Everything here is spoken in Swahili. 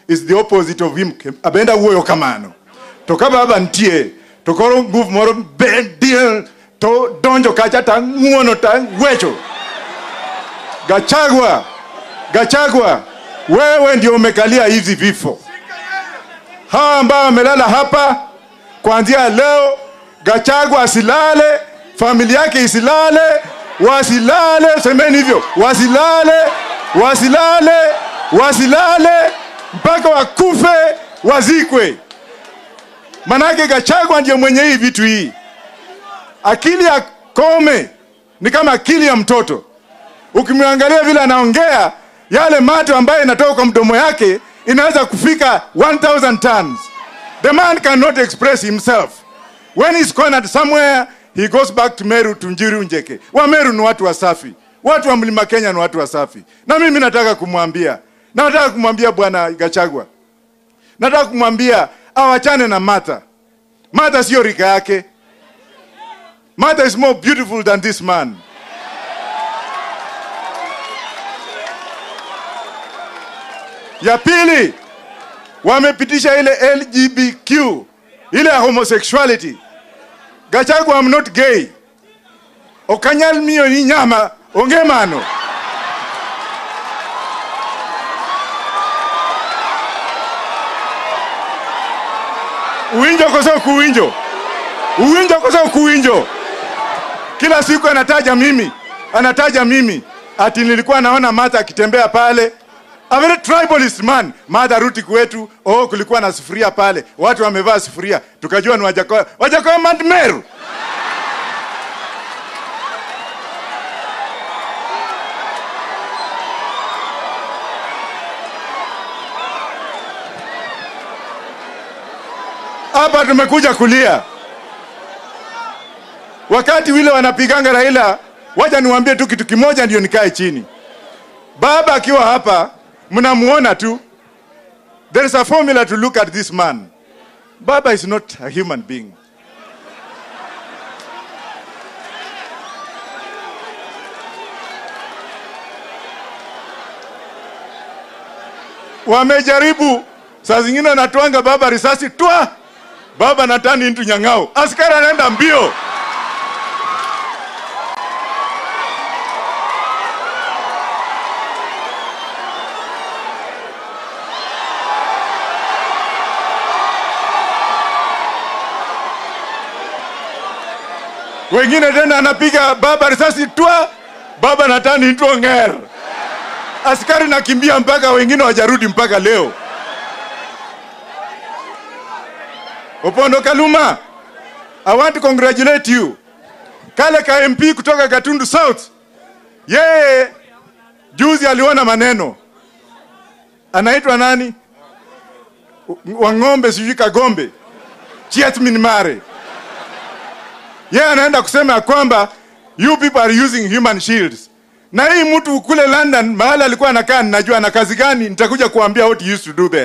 is the opposite of him abenda wuoyo kamano to ka baba ntie to koro nguvu moro bedie to donjo kacha ta ng'uono ta wecho Gachagua, Gachagua, wewe ndio umekalia hizi vifo. Hawa ambao wamelala hapa kuanzia leo, Gachagua asilale, familia yake isilale, wasilale, semeni hivyo, wasilale, wasilale, wasilale mpaka wakufe, wazikwe. Manake Gachagua ndio mwenye hii vitu hii. Akili ya Kome ni kama akili ya mtoto ukimwangalia vile anaongea yale mato ambayo inatoka kwa mdomo yake inaweza kufika 1000 tons the man cannot express himself when he's cornered somewhere he goes back to meru to njiru njeke wa meru ni watu wasafi watu wa mlima kenya ni watu wasafi na mimi nataka kumwambia na nataka kumwambia bwana gachagwa nataka kumwambia awachane na mata mata sio rika yake mata is more beautiful than this man ya pili wamepitisha ile lgbtq ile ya homosexuality gachagua am not gay okanyal miyo ni nyama onge mano uwinjo koso kuwinjo uwinjo koso kuwinjo kila siku anataja mimi anataja mimi ati nilikuwa naona mata akitembea pale a very tribalist man madha ruti kwetu oh kulikuwa na sufuria pale watu wamevaa sufuria tukajua ni wajakoya wajakoya mandmeru hapa tumekuja kulia wakati wile wanapiganga raila waja niwaambie tu kitu kimoja ndio nikae chini baba akiwa hapa mnamuona tu there is a formula to look at this man baba is not a human being wamejaribu saa zingine anatwanga baba risasi twa baba natani into nyang'ao askari anaenda mbio wengine tena anapiga baba risasi twa baba natani into ng'er askari nakimbia mpaka wengine wajarudi mpaka leo Opondo Kaluma, I want to congratulate you. Kale ka MP kutoka Gatundu South, yeye juzi aliona maneno, anaitwa nani? Wang'ombe sijui Kagombe, Chietmin Mare. Yeye anaenda kusema ya kwamba you people are using human shields. Na hii mtu kule London mahali alikuwa anakaa, ninajua na kazi gani, nitakuja kuambia what he used to do there.